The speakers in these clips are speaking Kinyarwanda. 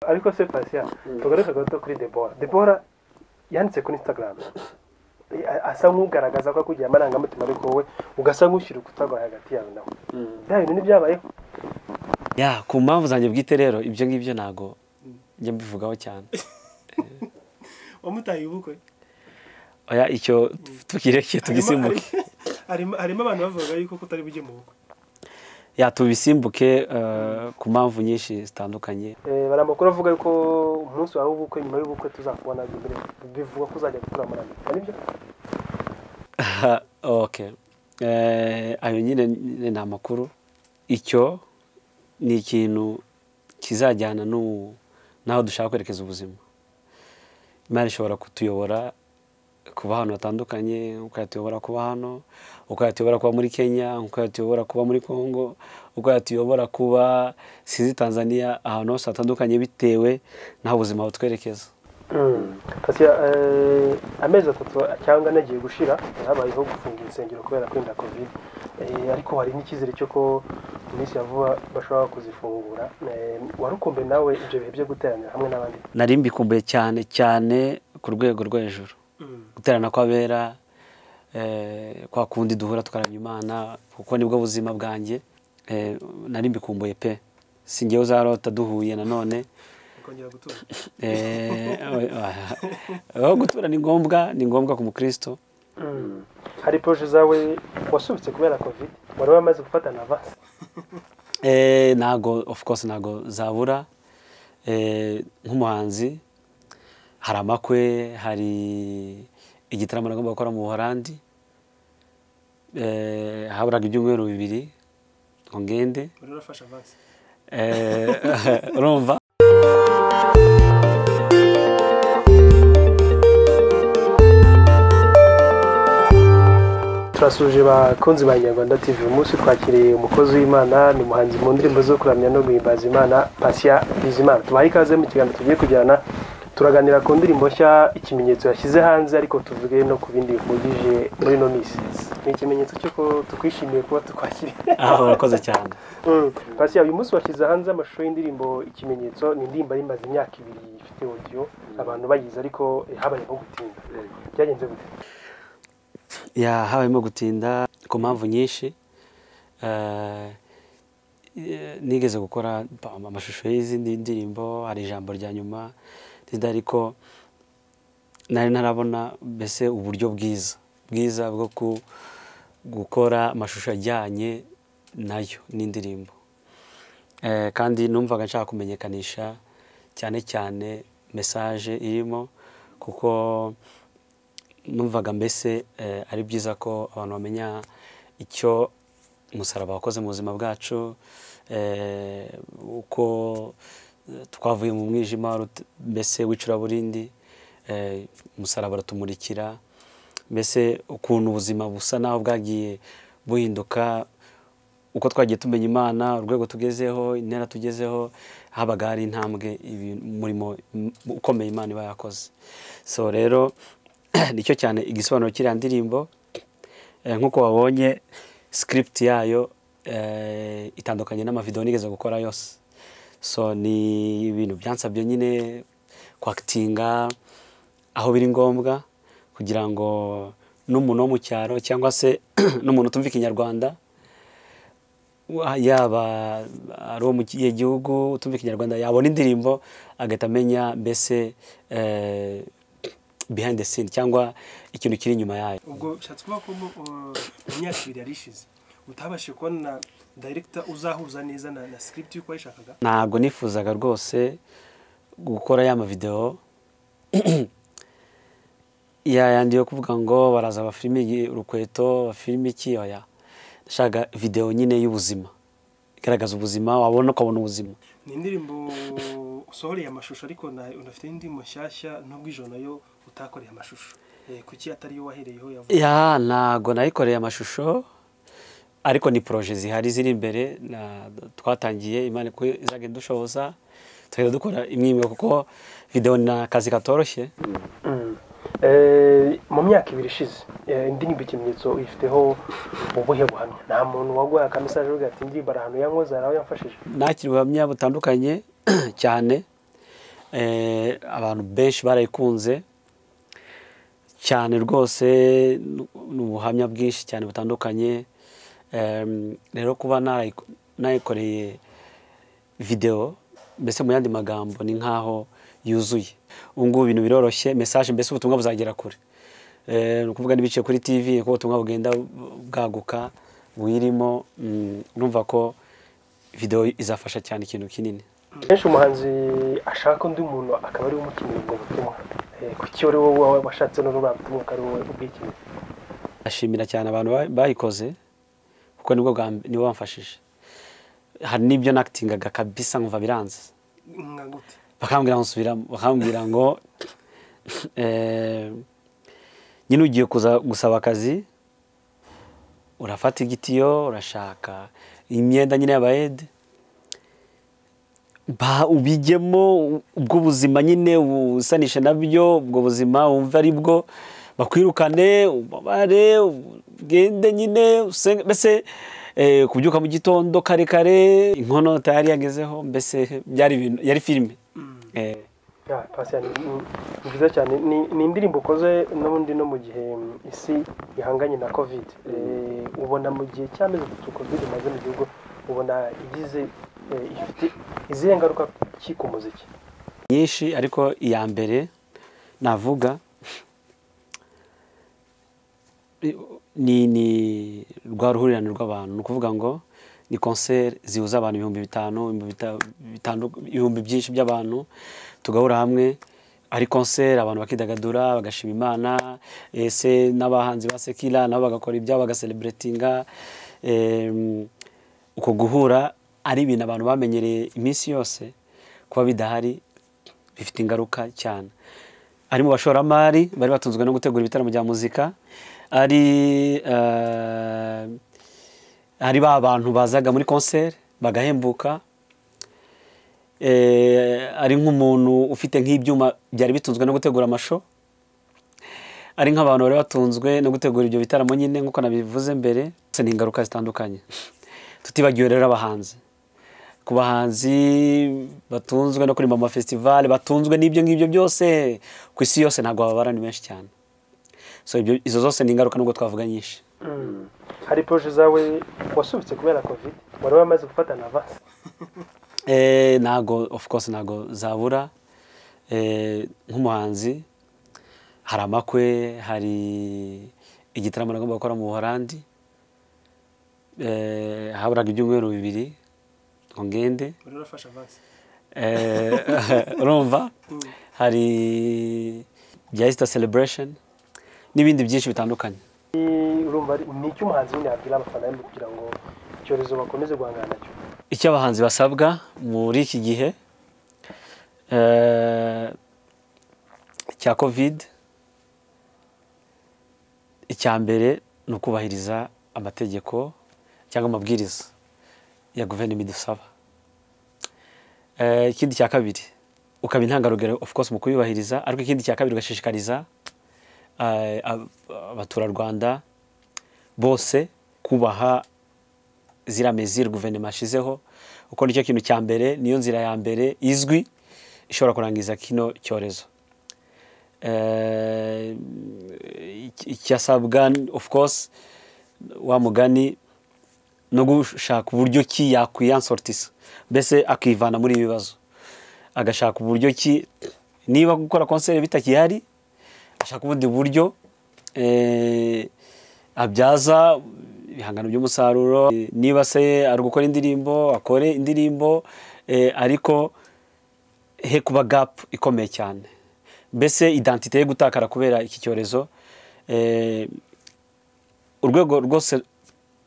ariko se Patient tugaruke gato kuri Debora Debora yanditse kuri Instagram A- asa nk'ugaragaza ko akugiye amarangamutima ariko wowe ugasa nk'ushyira ukutagwa hagati yawe nawe bya bintu ntibyabayeho ya ku mpamvu zanjye bwite rero ibyo ngibyo ntago njya mbivugaho cyane wamutaye ubukwe oya icyo tukireke tugisimbuke harimo harimo abantu bavuga yuko kutari bujye mu bukwe ya tubisimbuke eh, ku mpamvu nyinshi zitandukanye Eh, bari amakuru avuga yuko umunsi wawe w'ubukwe nyuma y'ubukwe tuzakubona imbere bivuga ko uzajya gutura muri amerika nibyo okay Eh, ayo nyine ni ni amakuru icyo ni ikintu kizajyana n'u- n'aho dushaka kwerekeza ubuzima imari ishobora kutuyobora kuba ahantu hatandukanye uko yatuyobora kuba hano uko yatuyobora kuba muri kenya uko yatuyobora kuba muri congo uko yatuyobora kuba sinzi tanzania ahantu hose hatandukanye bitewe n'aho ubuzima butwerekeza Patient, eh, amezi atatu cyangwa ane agiye gushira habayeho gufunga insengero kubera kwenda covid Eh, ariko hari n'icyizere cyo ko mu minsi ya vuba bashobora kuzifungura Eh, wari ukumbe nawe ibyo bihe byo guteranira hamwe n'abandi nari mbikumbuye cyane cyane ku rwego rwo hejuru guterana kw'abera eh, kwa kundi duhura tukaramya imana kuko nibwo buzima bwanjye eh, nari mbikumbuye pe si njyewe uzarota duhuye nanone ukongera gutura Eh, aho gutura ni ngombwa ni ngombwa ku mukristo hari poroje zawe wasubitse kubera covid wari wamaze gufata na avansi Eh, ntago of course ntago zabura Eh, nk'umuhanzi hari amakwe hari igitaramo nagomba gukora mu buholandi Eh, haburaga ibyumweru bibiri ngo ngende wari urafashe avansi Eh, urumva turasuje bakunzi ba nyarwanda tv uyu munsi twakiriye umukozi w'imana ni umuhanzi mu ndirimbo zo kuramya no guhimbaza imana pasiya bizimana tubaha ikaze mu kiganiro tugiye kujyana turaganira ku ndirimbo nshya ikimenyetso yashyize hanze ariko tuvuge no ku bindi bihugije muri ino minsi ni ikimenyetso cy'uko tukwishimiye kuba tukwakiriye aho urakoze cyane pasiya uyu munsi washyize hanze amashusho y'indirimbo ikimenyetso ni indirimbo yari imaze imyaka ibiri ifite audio abantu bayizi ariko eh, habayeho gutinda byagenze gute ya habayemo gutinda ku mpamvu nyinshi Eh, eh, nigeze gukora pa- amashusho y'izindi ndirimbo hari ijambo rya nyuma ntinda ariko nari ntarabona mbese uburyo bwiza bwiza bwo ku- gukora amashusho ajyanye nayo n'indirimbo Eh, kandi numvaga nshaka kumenyekanisha cyane cyane mesaje irimo kuko numvaga mbese eh, ari byiza ko abantu bamenya icyo umusaraba wakoze mu buzima bwacu eh, uko eh, twavuye mu mwijima rut- mbese w'icuraburindi eh, umusaraba uratumurikira mbese ukuntu ubuzima busa naho bwagiye buhinduka uko twagiye tumenya imana urwego tugezeho intera tugezeho habaga hari intambwe ibi- umurimo m- ukomeye imana iba yakoze so rero nicyo cyane igisobanuro cy'iriya ndirimbo Eh, nk'uko wabonye script yayo eh, itandukanye n'amavideo nigeze gukora yose so ni ibintu byansabye nyine kwakitinga aho biri ngombwa kugira ngo n'umuntu wo mu cyaro cyangwa se n'umuntu utumva ikinyarwanda wa- yaba ari uwo mu kihe gihugu utumva ikinyarwanda yabona indirimbo agahita amenya mbese eh, behind the scene cyangwa ikintu kiri inyuma yayo ubwo bishatse kuvuga ko mu uh, mu myaka ibiri yari ishize utabashije kubona dayiregita uzahuza neza na, na script y'uko wayishakaga ntabwo nifuzaga rwose gukora ya mavideo ya yandi yo kuvuga ngo baraza bafilime igi- urukweto bafilime iki oya nashaka video nyine y'ubuzima igaragaza ubuzima wabona ukabona ubuzima ni indirimbo usohoreye amashusho ariko na- unafite n'indirimbo nshyashya nubwo ijoro nayo utakoreye amashusho Eh, kuki atari yo wahereyeho yavuye ya ntago nayikoreye amashusho ariko ni poroje zihari ziri imbere na- twatangiye imana ko izajya dushoboza tugenda dukora imwe imwe kuko videwo ni akazi katoroshye Eh, mu myaka ibiri ishize eh, indirimbo ikimenyetso uyifiteho ubuhe buhamya nta muntu waguha akamesaje uvuga ati indirimbo ari ahantu yankoze hari aho yamfashije nakira ubuhamya butandukanye cyane eh, abantu benshi barayikunze cyane rwose ni ubuhamya bwinshi cyane butandukanye Em, rero kuba narayi- nayikoreye videwo mbese mu yandi magambo ni nk'aho yuzuye ubu ngubu ibintu biroroshye mesaje mbese ubutumwa buzagera kure Eh, ni ukuvuga n'ibiciye kuri tv uko ubutumwa bugenda bwaguka buyirimo mm, urumva ko videwo izafasha cyane ikintu kinini kenshi umuhanzi ashaka undi muntu akaba ariwe umukinira ubwo butumwa Eh, kuki ari wowe waba washatse n'urubamba butumwa akaba ari wowe ubwikinira ashimira cyane abantu ba- bayikoze kuko nibwo bwa mb- nibo bamfashije hari n'ibyo nakitingaga kabisa nkumva biranze nka gute bakambwira ngo nsubiramo bakambwira ngo eh, nyine ugiye kuza gusaba akazi urafata igitiyo urashaka imyenda nyine y'abayede ba ubijyemo ubwo buzima nyine usanishe nabyo ubwo buzima wumve ari bwo bakwirukane ubabare ugende nyine usenge mbese eh, kubyuka mu gitondo kare kare inkono tayari yagezeho mbese byari ibintu yari filime Eh, Ya, Patient, ni- ni ni byiza cyane ni ni indirimbo ukoze n'ubundi no mu gihe mm, isi ihanganye na covid Eh, ubona mu gihe cy'amezi atatu covid imaze mu gihugu ubona igize eh, ifite izihe ngaruka ki ku muziki nyinshi ariko iya mbere navuga ni ni rwa ruhurirane rw'abantu ni ukuvuga ngo ni konseri zihuza abantu ibihumbi bitanu ibihumbi bita- bitandu- ibihumbi byinshi by'abantu tugahura hamwe ari konseri abantu bakidagadura bagashima imana ese n'abahanzi ba sekira nabo bagakora ibyabo bagasereburetinga uko guhura ari ibintu abantu bamenyereye iminsi yose kuba bidahari bifite ingaruka cyane ari mu bashoramari bari batunzwe no gutegura ibitaramo bya muzika ari eh, ari ba bantu bazaga muri konseri bagahembuka Eh, ari nk'umuntu ufite nk'ibyuma byari bitunzwe no gutegura amasho ari nk'abantu bari batunzwe no gutegura ibyo bitaramo nyine nk'uko nabivuze mbere ndetse ni ingaruka zitandukanye tutibagiwe rero abahanzi ku bahanzi batunzwe no kuririmba mu mafestivale batunzwe n'ibyo ngibyo byose ku isi yose ntabwo bababara ni benshi cyane so ibyo- izo zose ni ingaruka nubwo twavuga nyinshi hari poroje zawe wasubitse kubera covid wari wamaze gufata na avansi Eh, ntago of course ntago zabura Eh, nk'umuhanzi hari amakwe hari igitaramo nagomba gukora mu buholandi Eh, haburaga ibyumweru bibiri ngo ngende uri urafashe avansi Eh, urumva hari bya easter celebration n'ibindi byinshi bitandukanye urumva ari- ni iki umuhanzi nyine yabwira abafana be kugira ngo icyorezo bakomeze guhangana nacyo icyo abahanzi basabwa muri iki gihe eh, cya covid icya mbere ni ukubahiriza amategeko cyangwa amabwiriza ya guverinoma idusaba Eh, ikindi cya kabiri ukaba intangarugero of course mu kuyubahiriza ariko ikindi cya kabiri ugashishikariza eh, ab- abaturarwanda bose kubaha ziriya meziri guverinoma yashyizeho kuko nicyo kintu cya mbere niyo nzira ya mbere izwi ishobora kurangiza kino cyorezo Eh, iki- icyasabwa of course wa mugani no gushaka uburyo ki yakwiyansortisa mbese akivana muri ibi bibazo agashaka uburyo ki niba gukora konseri bitakihari ashaka ubundi buryo eh, abyaza ibihangano by'umusaruro Eh, niba se ari gukora indirimbo akore indirimbo eh, ariko he kuba gapu ikomeye cyane mbese identite ye gutakara kubera iki cyorezo eh, urwego rwose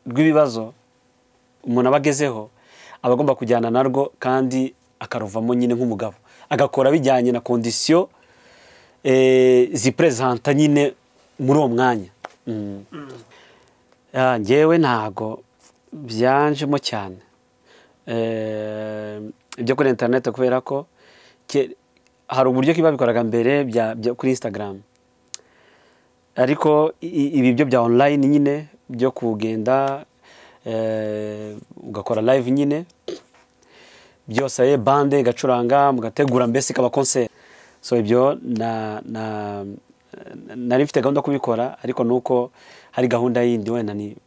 rw'ibibazo umuntu aba agezeho aba agomba kujyana narwo kandi akaruvamo nyine nk'umugabo agakora bijyanye na kondisiyo eh, ziperezanta nyine muri uwo mwanya Mm. Ah, njyewe ntago byanjemo cyane Eh, ibyo kuri interineti kubera ko ke- hari uburyo ki babikoraga mbere bya- bya- kuri instagram ariko i- i- ibi byo bya online nyine byo kugenda eh, ugakora live nyine byose ari bande igacuranga mugategura mbese ikaba konseri so ibyo na na nari mfite gahunda yo kubikora ariko ni uko hari gahunda yindi wenda ni-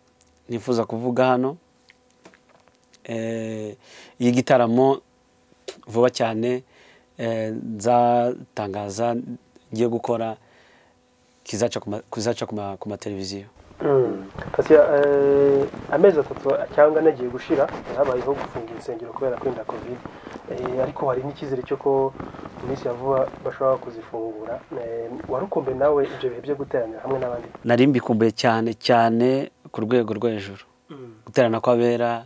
nifuza kuvuga hano Eh, iyi gitaramo vuba cyane eh, nzatangaza ngiye gukora kizaca ku ma- kizaca ku ma- ku mateleviziyo Mm. Pasi, eh, amezi atatu cyangwa ane agiye gushira habayeho gufunga insengero kubera kwenda covid Eh, ariko hari n'icyizere cyo ko mu minsi ya vuba bashobora kuzifungura Eh, warukumbe nawe ibyo bihe byo guteranira hamwe n'abandi nari mbikumbuye cyane cyane ku rwego rwo hejuru guterana kw'abera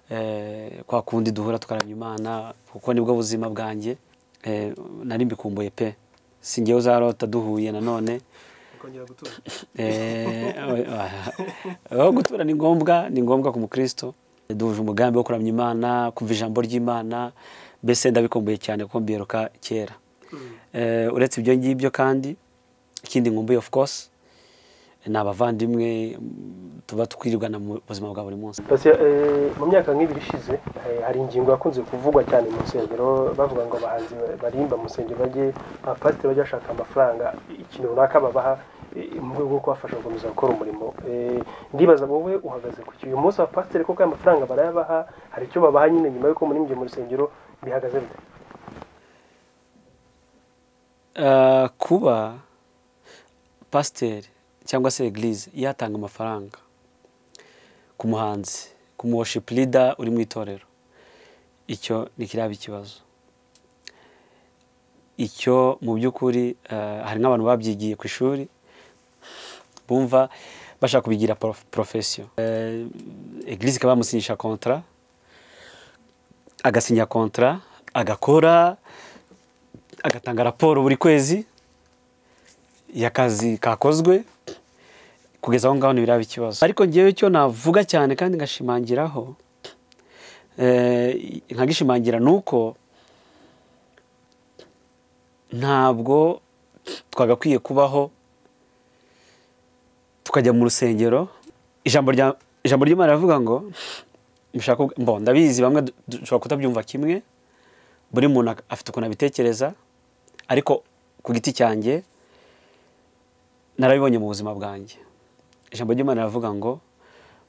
eh, kwa kundi duhura tukaramya imana kuko nibwo buzima bwanjye Eh, nari mbikumbuye pe si njyewe uzarota duhuye nanone ukongera gutura Eh, aho gutura ni ngombwa ni ngombwa ku mukristo duhuje umugambi wo kuramya imana kumva ijambo ry'imana mbese ndabikumbuye cyane kuko mbiheruka kera Eh, uretse ibyo ngibyo kandi ikindi nkumbuye of course ni abavandimwe mm, tuba twirigana mu buzima bwa buri munsi Pasi, eh, mu myaka nk'ibiri ishize eh, hari ingingo yakunze kuvugwa cyane mu nsengero bavuga ngo abahanzi barimba mu nsengero bajye abapasiteri bajya bashaka amafaranga ikintu runaka babaha eh, mu rwego rwo kubafasha gukomeza gukora umurimo Eh, ndibaza wowe uhagaze ku kibuye umunsi abapasiteri kuko aya mafaranga barayabaha hari icyo babaha nyine nyuma y'uko muri mu rusengero bihagaze bite Eh, kuba pasiteri cyangwa se eglise yatanga amafaranga ku muhanzi ku worship leader uri mu itorero icyo ni kiraba ikibazo icyo mu by'ukuri eh, hari nk'abantu babyigiye ku ishuri bumva bashaka kubigira prof- profession Eh, eglise ikaba yamusinyisha kontra agasinya kontra agakora agatanga raporo buri kwezi y'akazi kakozwe kugeza aho ngaho ntibiraba ikibazo ariko ngewe cyo navuga cyane kandi ngashimangiraho eh, nkagishimangira ni uko ntabwo twagakwiye kubaho tukajya mu rusengero ijambo rya ijambo ry'imana rivuga ngo mushaka ubwa- mbo ndabizi bamwe du- dushobora kutabyumva kimwe buri muntu ak- afite ukuntu abitekereza ariko ku giti cyanjye narabibonye mu buzima bwanjye ijambo ry'imana riravuga ngo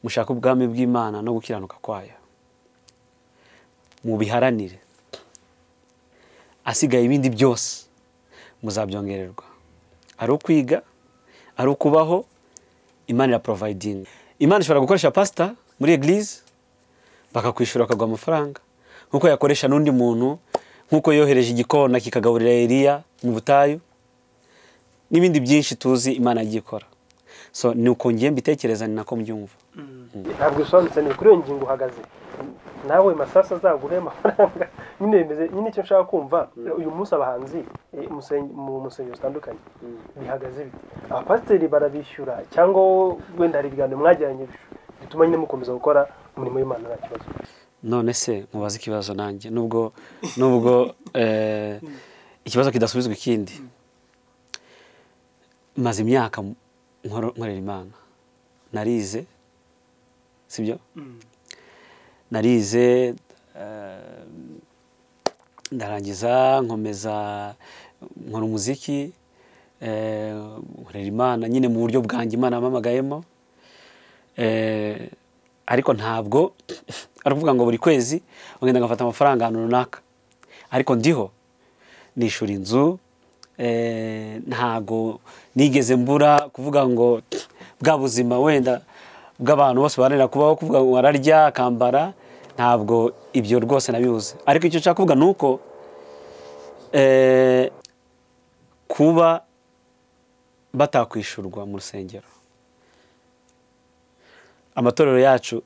mushake ubwami bw'imana no gukiranuka kwayo mubiharanire asigaye ibindi byose muzabyongererwa ari ukwiga ari ukubaho imana iraporovayidinga imana ishobora gukoresha pasita muri eglise bakakwishyura bakaguha amafaranga nk'uko yakoresha n'undi muntu nk'uko yohereje igikona kikagaburira Eliya mu butayu n'ibindi byinshi tuzi imana yagiye ikora so ni uko ngiye mbitekereza ni nako mbyumva ntabwo bisobanutse neza kuri iyo ngingo uhagaze nawe masasa azaguhe amafaranga nyine bimeze nyine icyo nshaka kumva uyu munsi abahanzi eh, musen- mu musengero zitandukanye bihagaze bite abapasiteri barabishyura cyangwa wowe wenda hari ibiganiro mwagiranye bish- bituma nyine mukomeza gukora umurimo w'imana nta kibazo none se mubaze ikibazo nanjye nubwo nubwo eh, ikibazo kidasubizwa ikindi maze imyaka nkoro- nkorera imana narize sibyo narize eh, ndarangiza nkomeza nkora umuziki eh, nkorera imana nyine mu buryo bwanjye imana yampamagayemo Eh, ariko ntabwo ari ukuvuga ngo buri kwezi ugenda ngafata amafaranga ahantu runaka ariko ndiho nishura inzu eh, ntago nigeze mbura kuvuga ngo bwa buzima wenda bw'abantu bose baharanira kubaho kuvuga ngo ararya akambara ntabwo ibyo rwose nabibuze ariko icyo nshaka kuvuga ni uko eh, kuba batakwishyurwa mu rusengero amatorero yacu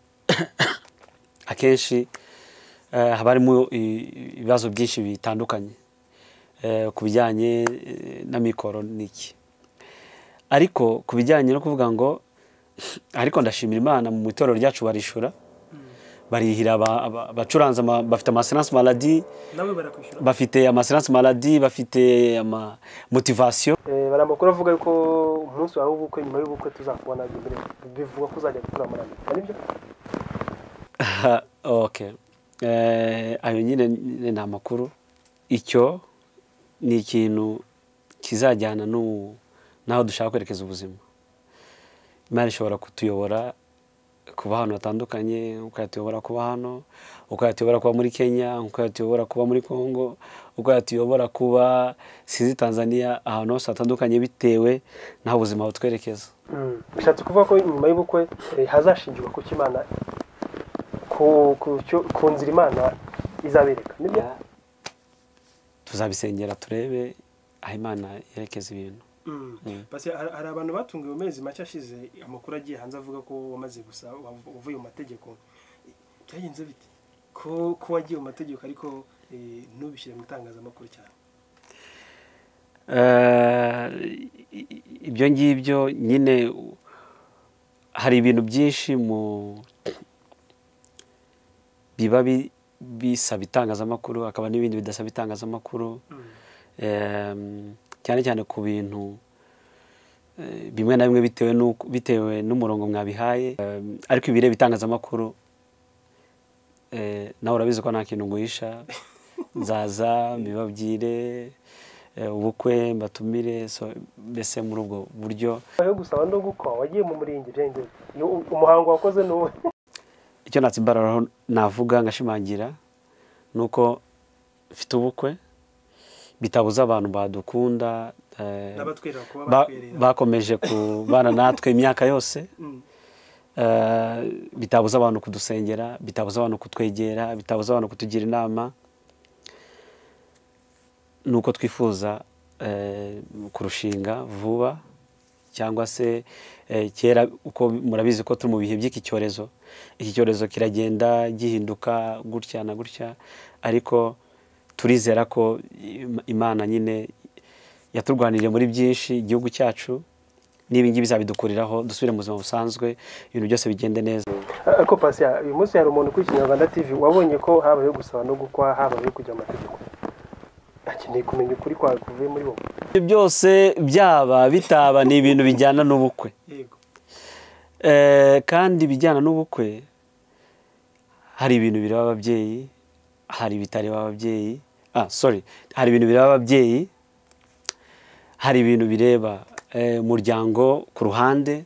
akenshi eh, haba harimo i- ibibazo byinshi bitandukanye eh, ku bijyanye eh, na mikoro n'iki ariko ku bijyanye no kuvuga ngo ariko ndashimira imana mu itorero ryacu barishura barihira aba- aba- abacuranzi ama- bafite amaseranse maladi nawe barakwishyura bafite amaseranse maladi bafite ama motivasiyo Eh, bari amakuru avuga ko umunsi wawe w'ubukwe nyuma y'ubukwe tuzakubona imbere bivugwa ko uzajya gukora muri amerika nibyo okay ayo nyine ni amakuru icyo ni ikintu kizajyana n'u- n'aho dushaka kwerekeza ubuzima imari ishobora kutuyobora kuba ahantu hatandukanye uko yatuyobora kuba hano uko yatuyobora kuba muri kenya uko yatuyobora kuba muri congo uko yatuyobora kuba sinzi tanzania ahantu hose hatandukanye bitewe n'aho ubuzima butwerekeza Mm. bishatse kuvuga ko nyuma y'ubukwe eh, hazashingirwa ku cyo imana ku ku cyo- ku nzira imana izabereka nibyo tuzabisengera turebe aho imana yerekeza ibintu Mm. Mm. Basi hari hari abantu batunguwe mu mezi make ashize amakuru agiye hanze avuga ko wamaze gusa wav- uvuye mu mategeko byagenze bite ko ko wagiye mu mategeko ariko eh, ntubishyire mu itangazamakuru cyane Eh, ibyo ngibyo nyine u- hari ibintu byinshi mu biba bi- bisaba itangazamakuru hakaba n'ibindi bidasaba itangazamakuru Mm. Em, cyane cyane ku bintu eh, bimwe na bimwe bitewe n'uko- bitewe n'umurongo mwabihaye Em, ariko ibireba itangazamakuru eh, nawe urabizi ko nta kintu nguhisha nzaza mbibabwire eh, ubukwe mbatumire so mbese muri ubwo buryo nyuma yo gusaba no gukwa wagiye mu murenge byagenze bite Ni u- umuhango wakoze ni uwo icyo natsimbaraho navuga ngashimangira ni uko mfite ubukwe bitabuza abantu badukunda eh, n'abatwerera kuba ba- batwerera bakomeje kubana natwe imyaka yose Mm. eh, bitabuza abantu kudusengera bitabuza abantu kutwegera bitabuza abantu kutugira inama ni uko twifuza eh, kurushinga vuba cyangwa se eh, kera uko murabizi ko turi mu bihe by'iki cyorezo iki cyorezo kiragenda gihinduka gutya na gutya ariko turizera ko Im- imana nyine yaturwaniriye muri byinshi igihugu cyacu n'ibi ngibi bizabidukuriraho dusubire mu buzima busanzwe ibintu byose bigende neza ko pasi uyu munsi hari umuntu kuri kinyarwanda tv wabonye ko habayeho gusaba no gukwa habayeho kujya mu mategeko akeneye kumenya ukuri kwawe kuvuye muri wowe ibyo byose byaba bitaba ni ibintu bijyana n'ubukwe yego Eh, kandi ibijyana n'ubukwe hari ibintu bireba ababyeyi hari ibitareba ababyeyi ah sorry hari ibintu bireba ababyeyi hari ibintu bireba eh, umuryango ku ruhande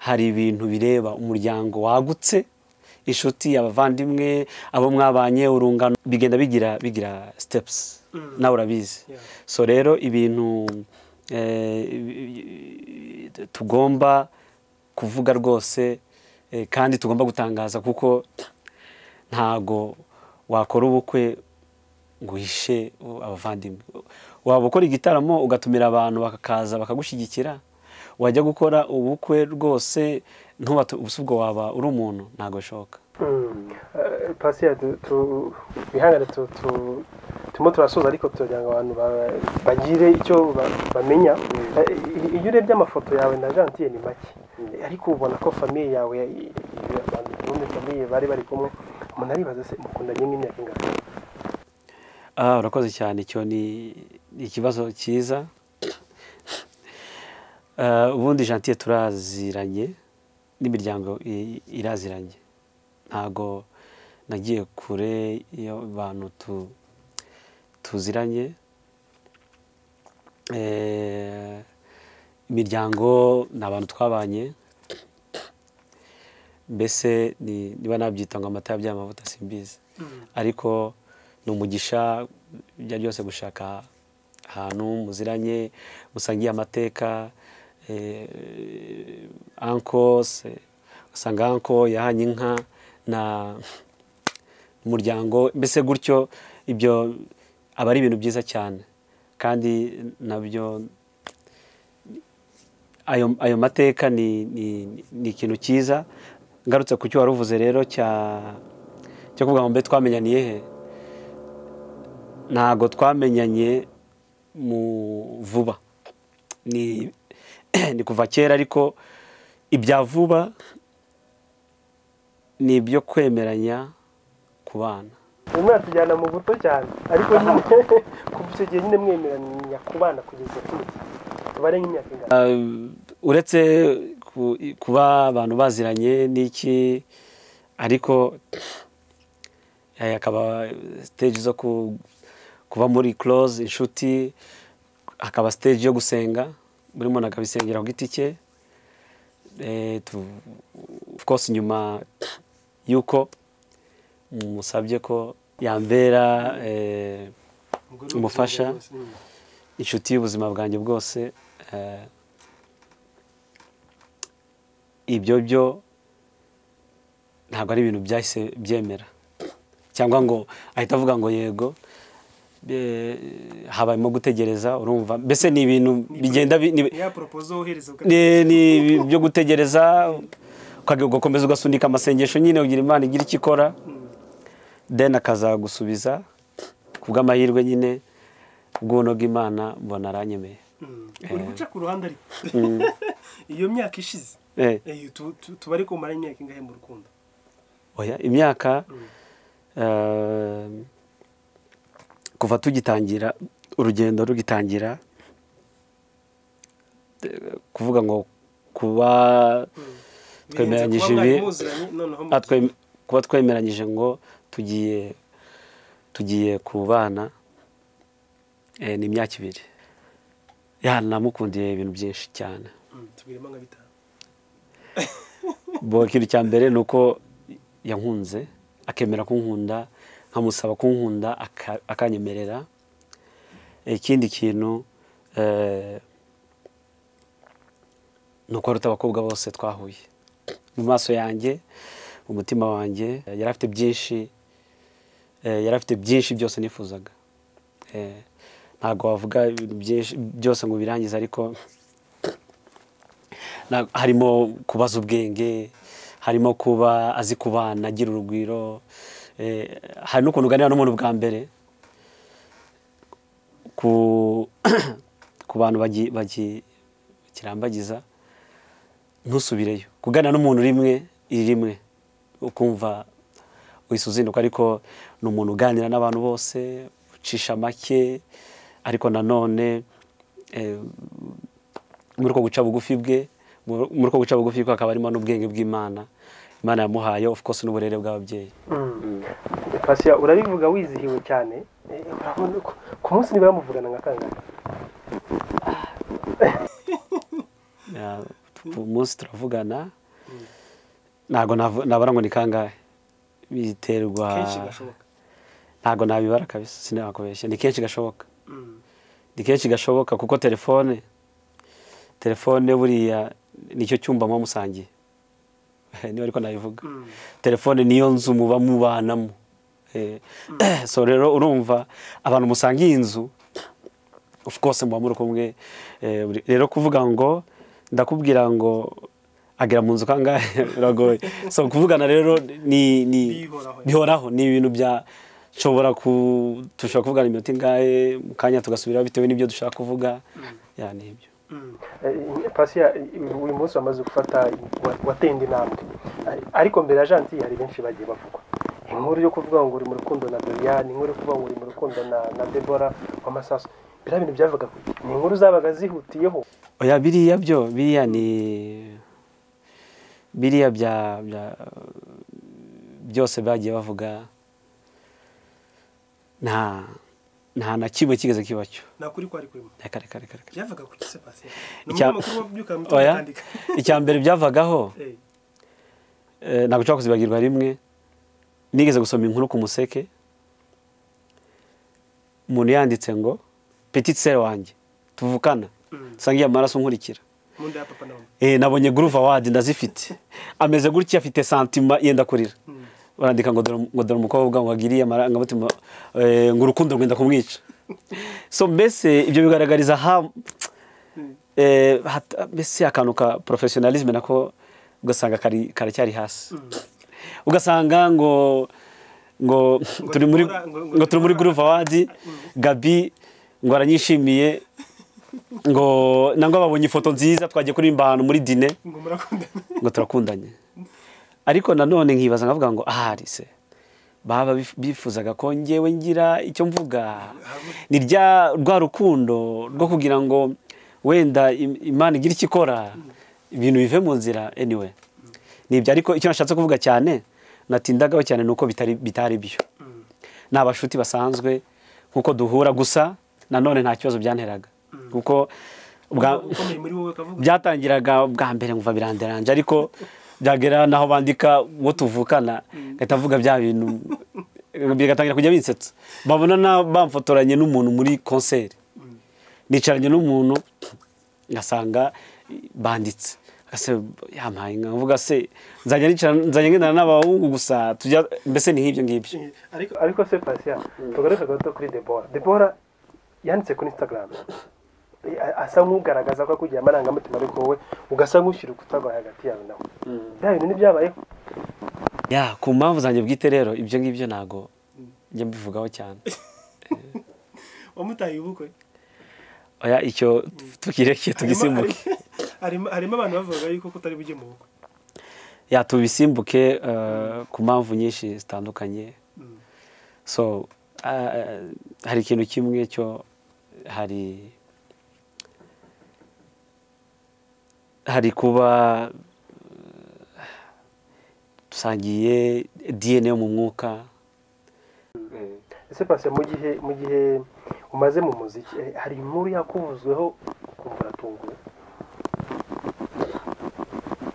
hari ibintu bireba umuryango wagutse inshuti abavandimwe abo mwabanye urungano bigenda bigira bigira steps Mm. nawe urabizi Yeah. so rero ibintu eh, bi- bi- tugomba kuvuga rwose eh, kandi tugomba gutangaza kuko ntago wakora ubukwe ngo uhishe uh, abavandimwe waba ukora igitaramo ugatumira abantu bakaza bakagushyigikira wajya gukora ubukwe rwose ntubate ubusubwo waba uri umuntu ntago bishoboka pasi wihangane tu- tu- turimo turasoza ariko tugira ngo abantu ba- bagire icyo ba- bamenya Eh, iyo urebye amafoto yawe na gentile ni make ariko ubona ko famiye yawe eh, abantu ubundi famiye bari bari kumwe umuntu aribaza se mukundanye nk'imyaka ingana Ah, urakoze cyane icyo ni ni ikibazo cyiza Ah, ubundi jantiye turaziranye n'imiryango i- iraziranye ntago nagiye kure iyo abantu tu- tuziranye Eh, imiryango ni abantu twabanye mbese ni- niba nabyita ngo amata yabyaye amavuta simbizi Mm. ariko ni umugisha ibyo ari byose gushaka ahantu muziranye musangiye amateka eh, anko se- usanga anko yahanye inka na umuryango mbese gutyo ibyo aba ari ibintu byiza cyane kandi nabyo ayo, ayo mateka ni, ni, ni ikintu cyiza ngarutse ku cyo wari uvuze rero cya cyo kuvuga ngo mbe twamenyaniye he ntago twamenyanye mu vuba ni ni kuva kera ariko ibya vuba ni ibyo kwemeranya ku bana uyu mwatujyana mu buto cyane ariko nyine kuva icyo gihe nyine mwemeranya kubana kugeza tuzi tubare nk'imyaka ingana uretse ku- kuba abantu baziranye n'iki ariko Eh, hakaba stage zo ku- kuba muri close inshuti hakaba stage yo gusenga buri muntu akabisengera ku giti cye Eh, tu- of course nyuma y'uko musabye ko yambera eh, Umugore we Umufasha. kugira rwose, mm. inshuti y'ubuzima bwanjye bwose eh, ibyo byo ntabwo ari ibintu byahise byemera cyangwa ngo ahita avuga ngo yego eh, habayemo gutegereza urumva mbese ni ibintu bigenda bi- ni- Ni ya propozo wohereza ni ni ibi- byo gutegereza ukage- ugakomeza ugasunika amasengesho nyine ugira imana igira icyo ikora deni akazagusubiza ku bw'amahirwe nyine ubw'ubuntu bw'imana mbona aranyemeye Mm. uri guca ku ruhande ariko iyo myaka ishize Eh, eh, tu- tu- tuba ariko umara imyaka ingahe mu rukundo oya, imyaka Mm. eh, kuva tugitangira urugendo rugitangira eh, kuvuga ngo kuba Birenze twemeranyije kuba mwari ibi- muziranye, noneho mu- atwe kuba twemeranyije ngo tugiye tugiye ku bana eh, ni imyaka ibiri ya namukundiye ibintu byinshi cyane Mm, tubirimo nka bitanu bo ikintu cya mbere ni uko yankunze akemera kunkunda nkamusaba kunkunda aka- akanyemerera ikindi kintu eh, ni uko aruta abakobwa bose twahuye mu maso yanjye mu mutima wanjye eh, yari afite byinshi eh, yari afite byinshi byose nifuzaga Eh, ntabwo wavuga ibintu byinshi byose ngo birangize ariko na- harimo kubaza ubwenge harimo kuba azi kubana agira urugwiro eh, hari n'ukuntu uganira n'umuntu bwa mbere ku, ku bantu bagi- bagi- bakirambagiza ntusubireyo kuganira n'umuntu rimwe iri rimwe ukumva wese uzinduka ariko ni umuntu uganira n'abantu bose ucisha make ariko nanone eh, muri uko guca bugufi bwe muri muri uko guca bugufi kwe hakaba harimo n'ubwenge bw'imana imana yamuhaye of course n'uburere bw'ababyeyi pasiya urabivuga wizihiwe cyane Eh, urabona ko- ku munsi niba yamuvugana nka kangahe Ya, ku munsi turavugana ntabwo navu- nabara ngo ni kangahe biterwa kenshi gashoboka ntabgo nabibara kabisa sinakubeshya ni kenshi gashoboka Mm. ni kenshi gashoboka kuko telefone telefone buriya nicyo cyumba muba musangiye niba ariko nabivuga Mm. telefone niyo nzu muba mubanamo Eh, so rero urumva abantu musangiye inzu of course muba muri kumwe Eh, buri- rero kuvuga ngo ndakubwira ngo agera mu nzu kangahe biragoye so kuvugana rero ni ni Bihoraho. bihoraho ni ibintu bya nshobora ku dushobora kuvugana iminota ingahe mu kanya tugasubiraho bitewe n'ibyo dushaka kuvuga ya ni ibyo Mm. Eh, pasiya eh, uyu munsi wamaze gufata wa- watenda intambwe Eh, ariko mbere ya janti hari benshi bagiye bavugwa inkuru yo kuvuga ngo uri mu rukundo na doriane inkuru yo kuvuga ngo uri mu rukundo na na debora w'amasaso biriya bintu byavuga ni inkuru zabaga zihutiyeho oya biriya byo biriya ni biriya bya bya- byose bagiye bavuga nta nta na kimwe kigeze kiba cyo nakuri kwari kurimo reka reka reka reka byavaga ku kise pasi ni Icya- umunyamakuru wabyuka mu oya kwandika icya mbere byavagaho Eh, eh, ntabwo ushobora kuzibagirwa rimwe nigeze gusoma inkuru ku museke umuntu yanditse ngo petit sere wanjye tuvukana Mm. nsangiye amaraso nkurikira mu nda ya papa na mama Eh, nabonye groove award ndazifite ameze gutya afite santima yenda kurira Mm. barandika ngo dore ngo dore umukobwa ngo agiriye amarangamutima eh, ngo urukundo rwenda kumwica so mbese ibyo bigaragariza ha Mm. eh, hata- mbese akantu ka professionalisme nako ugasanga kari karacyari hasi Mm. ugasanga ngo ngo turi muri dukora- ngo- ngo ngo turi muri groove award gabi ngo aranyishimiye ngo nangwa babonye ifoto nziza twagiye kuririmba ahantu muri dine ngo murakundana ngo turakundanye ariko nanone nkibaza nkavuga ngo ahari se baba bif- bifuzaga ko ngewe ngira icyo mvuga ni rya rwa rukundo rwo kugira ngo wenda im- imana igira icyo ikora ibintu bive mu nzira anyway ni ibyo ariko icyo nashatse kuvuga cyane natindagaho cyane ni uko bitari bitari byo Mm. ni abashuti basanzwe kuko duhura gusa nanone nta kibazo byanteraga kuko ubwa- ukomeye muri wowe akavuga byatangiraga bwa mbere nkumva biranderanje ariko byagera naho bandika uwo tuvukana gahita avuga bya bintu bigatangira kujya binsetsa babona na- bamfotoranye n'umuntu muri konseri nicaranye n'umuntu ngasanga banditse ese yampaye inka nkavuga se nzajya nicara nzajya ngendana n'abahungu gusa tujya mbese ni nk'ibyo ngibyo Eh, ariko ariko se pasiya tugaruke gato kuri debora debora yanditse kuri instagram Eh, a- asa nk'ugaragaza ko akugira amarangamutima ariko wowe ugasa nk'ushyira urukuta rwawe hagati yawe nawe bya bintu ntibyabayeho ya ku mpamvu zanjye bwite rero ibyo ngibyo ntago njya mbivugaho cyane wamutaye ubukwe oya icyo tukirekeye Harimo- tugisimbuke harimo harimo abantu bavugaga yuko kutari bujye mu bukwe ya tubisimbuke uh, ku mpamvu nyinshi zitandukanye so uh, hari ikintu kimwe cyo hari hari kuba uh, dusangiye dna yo mu mwuka ese pasiya mu gihe mu gihe umaze mu muziki eh, hari inkuru yakuvuzweho ukumva uratunguwe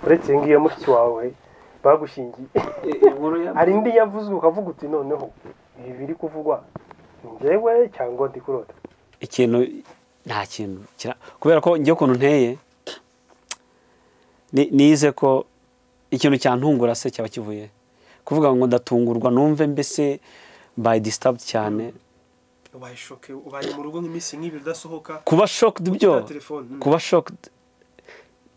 uretse iyi ngiyi ya mushiki wawe bagushingiye hari indi yavuzwe ukavuga uti noneho ibi biri kuvugwa ni njyewe cyangwa ndi kurota ikintu nta kintu kira- kubera ko njye ukuntu nteye ni- nize ko ikintu cyantungura se cyaba kivuye kuvuga ngo ndatungurwa numve mbese by disturbed cyane ubaye shoke ubaye mu rugo nk'iminsi nk'ibiri udasohoka kuba shocked byo Kuri telefone, mm. kuba shocked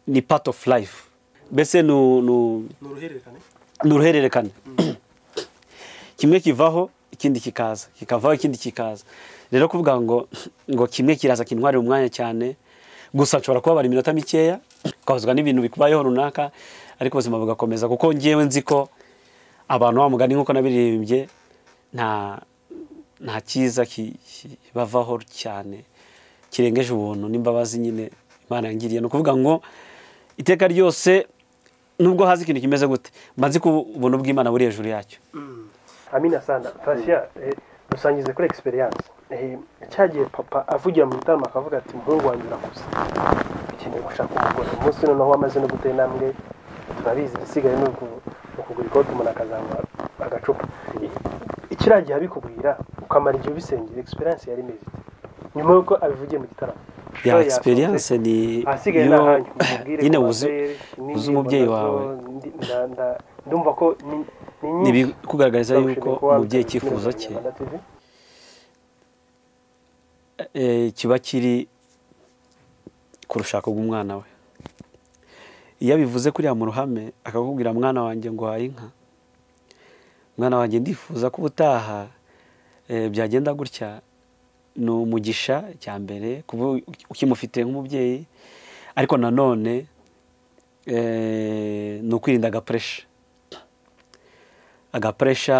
ni part of life mbese ni u- ni u- ni uruhererekane ni uruhererekane kimwe kivaho ikindi kikaza kikavaho ikindi kikaza rero kuvuga ngo ngo kimwe kiraza kintwarira umwanya cyane gusa nshobora kubabara iminota mikeya ukabazwa n'ibintu bikubayeho runaka ariko ubuzima bugakomeza kuko ngewe nzi ko abantu wa mugani nk'uko nabiririmbye nta nta cyiza ki- kibavaho cyane kirengeje ubuntu n'imbabazi nyine imana yangiriye ni ukuvuga ngo iteka ryose nubwo hazi ikintu kimeze gute mba nzi ko ubuntu bw'imana buri hejuru yacyo Mm. amina sanda pasiya eh, dusangize kuri egisperiyanse cya gihe papa avugira mu gitaramo akavuga ati muhungu wanjye urakuze ukeneye gushaka umugore umunsi noneho wamaze no gutera intambwe turabizi igisigaye ni uku- ni ukugura ikote umuntu akazanywa agacupa I- ikiriya gihe abikubwira ukamara igihe ubisengera egisperiyanse yari imeze ite nyuma y'uko abivugiye mu gitaramo ya Show egisperiyanse ni ahasigaye ni iyo ahanyu mubwire nyine ko uzi basere, uzi n'indirimbo umubyeyi nazo wawe. ndi- nda- nda- ndumva ko ni- ni nyinshi. kugaragariza Ndabashimiye yuko kuba umubyeyi wabitse icyifuzo kuri cye Rwanda TV. eh, kiba kiri ku rushako rw'umwana we iyo abivuze kuriya mu ruhame akakubwira mwana wanjye ngo uhaye inka mwana wanjye ndifuza ko ubutaha eh, byagenda gutya ni umugisha cya mbere kuba ukimufite nk'umubyeyi ariko nanone eh, ni ukwirinda agapuresha agapuresha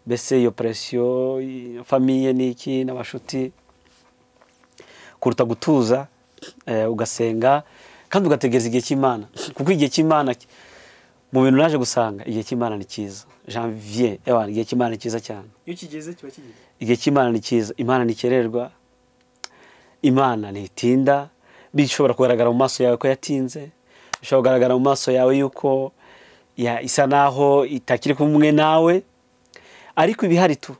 mbese iyo presiyo i- famiye ni iki n'abashuti kuruta gutuza eh, ugasenga kandi ugategereza igihe cy'imana kuko igihe cy'imana ki- mu bintu naje gusanga igihe cy'imana ni cyiza janvier ewa igihe cy'imana ni cyiza cyane iyo kigeze kiba kigeze igihe cy'imana ni cyiza imana ntikererwa imana ntitinda bishobora kugaragara mu maso yawe ko yatinze bishobora kugaragara mu maso yawe yuko ya- isa naho itakiri kumwe nawe ariko ibihari tu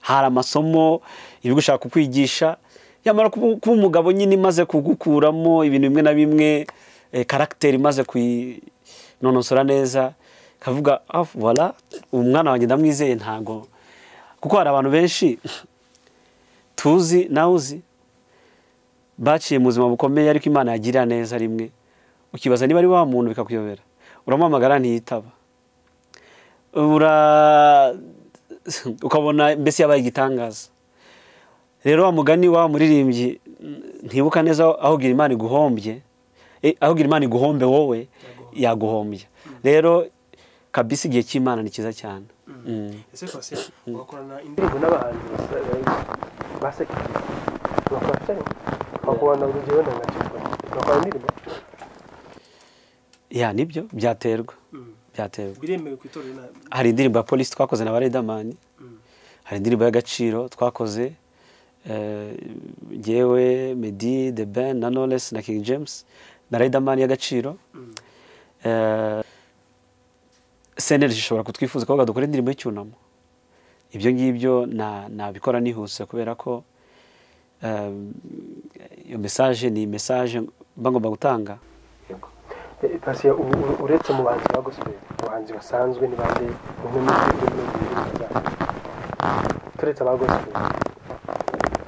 hari amasomo ibi gushaka kukwigisha yamara kuba kuba umugabo nyine imaze kugukuramo ibintu bimwe na bimwe eh, karagiteri imaze kuyinonosora neza kavuga vola umwana wanjye ndamwizeye ntago kuko hari abantu benshi tuzi nawe uzi baciye mu buzima bukomeye ariko imana yagirira neza rimwe ukibaza niba ari wa muntu bikakuyobera uramuhamagara ntiyitaba ura ukabona mbese yabaye igitangaza rero wa mugani wa muririmbyi mm, ntibuka neza aho gira imana iguhombye eh, aho gira imana iguhombe wowe yaguhombye rero kabisa igihe cy'imana ni cyiza cyane Mm. ese kose ugakorana indi indirimbo n'abahanzi basekirira bakora filime bakubona urugero na nacyo bakora indirimbo ya nibyo byaterwa Mm. byaterwa biremewe ku itorero na hari indirimbo ya polisi twakoze na ba redamani Mm. hari indirimbo y'agaciro twakoze eh, ngewe medi the ben na knowless na king james na riderman y'agaciro Eh, cnlg ishobora kutwifuza kuvuga dukora indirimbo y'icyunamo ibyo ngibyo na- nabikora nihuse kubera ko eh, iyo mesaje ni mesaje mba ngomba gutanga Yego. Eh, Pasi, u- u- uretse mu bahanzi ba gospel abahanzi basanzwe ni bande umwe muri turetse aba gospel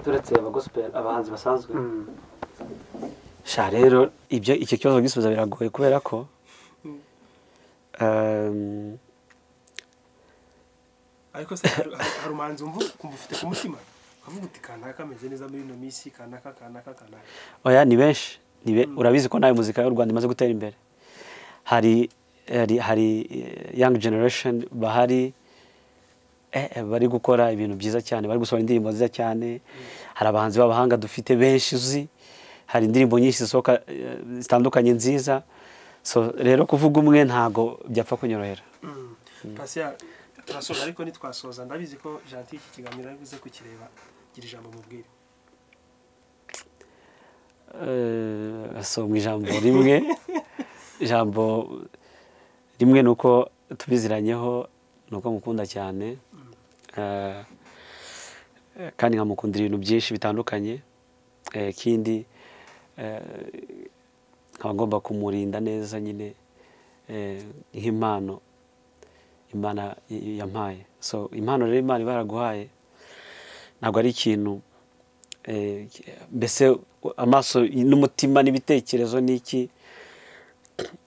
turetse abagospel abahanzi basanzwe sha rero ibyo icyo kibazo gisubiza biragoye kubera ko Mm. um, ariko se hari- hari hari umuhanzi wumva ukumva ufite ku mutima ukavuga uti kanaka ameze neza muri ino minsi kanaka kanaka kanaka oya ni benshi ni be, urabizi ko nawe muzika y'u Rwanda imaze gutera imbere hari hari, hari eh, young generation bahari eh, eh, bari gukora ibintu byiza cyane bari gusohora indirimbo nziza cyane hari abahanzi b'abahanga dufite benshi uzi hari indirimbo nyinshi zisohoka eh, zitandukanye nziza so rero kuvuga umwe ntago byapfa kunyorohera pasiya turasoza ariko ntitwasoza ndabizi ko janti iki kiganiro ari buze kukireba gira ijambo mubwire Eh, asomwa ijambo rimwe ijambo rimwe ni uko tubiziranyeho ni uko mukunda cyane Eh, kandi nkamukundira ibintu byinshi bitandukanye Eh, ikindi eh, nkaba ngomba kumurinda neza nyine eh, nk'impano imana y- yampaye so impano rero imana iba yaraguhaye ntabwo ari ikintu eh, mbese amaso n'umutima n'ibitekerezo n'iki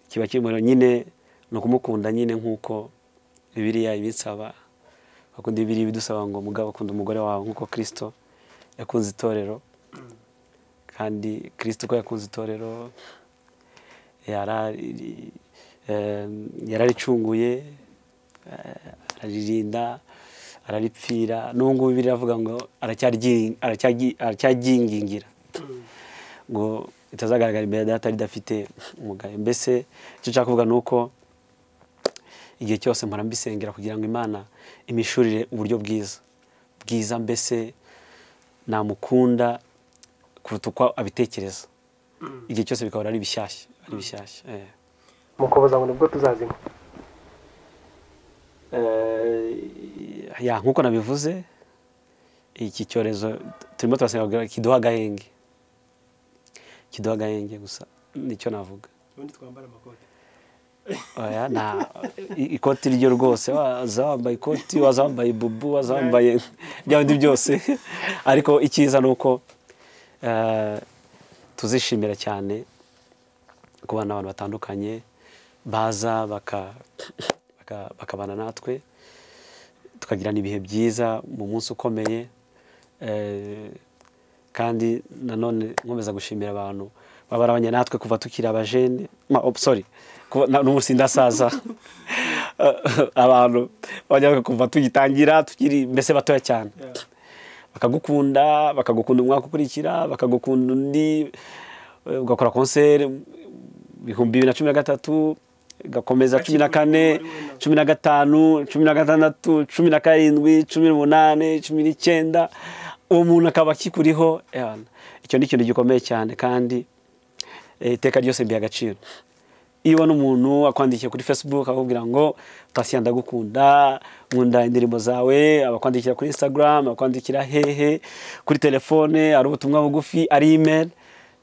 kiba kimuriro nyine ni ukumukunda nyine nk'uko bibiriya ibisaba bakunda bibiriya ibidusaba ngo mugabo akunda umugore wawe nk'uko kirisito yakunze itorero kandi kirisito uko yakunze itorero yarari- eh, yararicunguye eh, araririnda araripfira n'ubu ngubu bibiri iravuga ngo aracyaryi- aracyaryi- aracyaryingingira ngo ritazagaragara imbere ya data ridafite umugayo mbese icyo nshaka kuvuga ni uko igihe cyose mpora mbisengera kugira ngo imana imishurire uburyo bwiza bwiza mbese namukunda kuruta uko abitekereza igihe cyose bikaba ari bishyashya ari bishyashya eh. mukoboza ngo nibwo tuzazima Eh, ya nk'uko nabivuze iki cyorezo turimo turasenga kugira ngo kiduhe agahenge kiduhe agahenge gusa nicyo navuga ubundi twambara amakote oya nta i- ikoti ryo rwose waza wambaye ikoti waza wambaye bubu waza wambaye bya bindi byose ariko icyiza ni uko eh, tuzishimira cyane kubana n'abantu batandukanye baza baka- baka- bakabana natwe tukagirana ibihe byiza mu munsi ukomeye eh, kandi nanone nkomeza gushimira abantu baba barabanye natwe kuva tukiri abajene ma- oh, sorry kuva- na- n'ubu sindasaza abantu bajyaga kuva tugitangira tukiri mbese batoya cyane bakagukunda bakagukunda umwaka ukurikira bakagukunda undi eh, ugakora konseri mu bihumbi bibiri na cumi na gatatu gakomeza cumi na kane cumi na gatanu cumi na gatandatu cumi na karindwi cumi n'umunani cumi n'icyenda uwo muntu akaba akikuriho ewana. icyo ni ikintu gikomeye cyane kandi eh, iteka ryose mbiha agaciro iyo ubona umuntu akwandikiye kuri facebook akakubwira ngo pasiya ndagukunda nkunda indirimbo zawe abakwandikira kuri instagram abakwandikira hehe kuri telefone ari ubutumwa bugufi ari email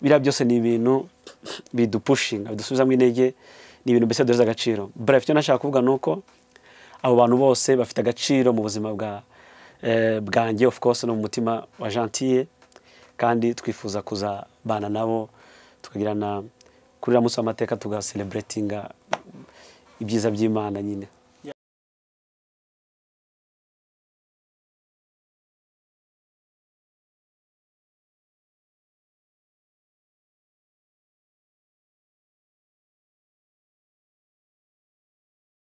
biriya byose ni ibintu bidupushinga bidusubizamo intege ni ibintu mbese duheza agaciro bref icyo nashaka kuvuga ni uko abo bantu bose bafite agaciro mu buzima bwa eh, bwanjye of course no mu mutima wa gentille kandi twifuza kuzabana nabo tukagirana kuri uriya munsi w'amateka tugaseleburetinga ibyiza by'imana nyine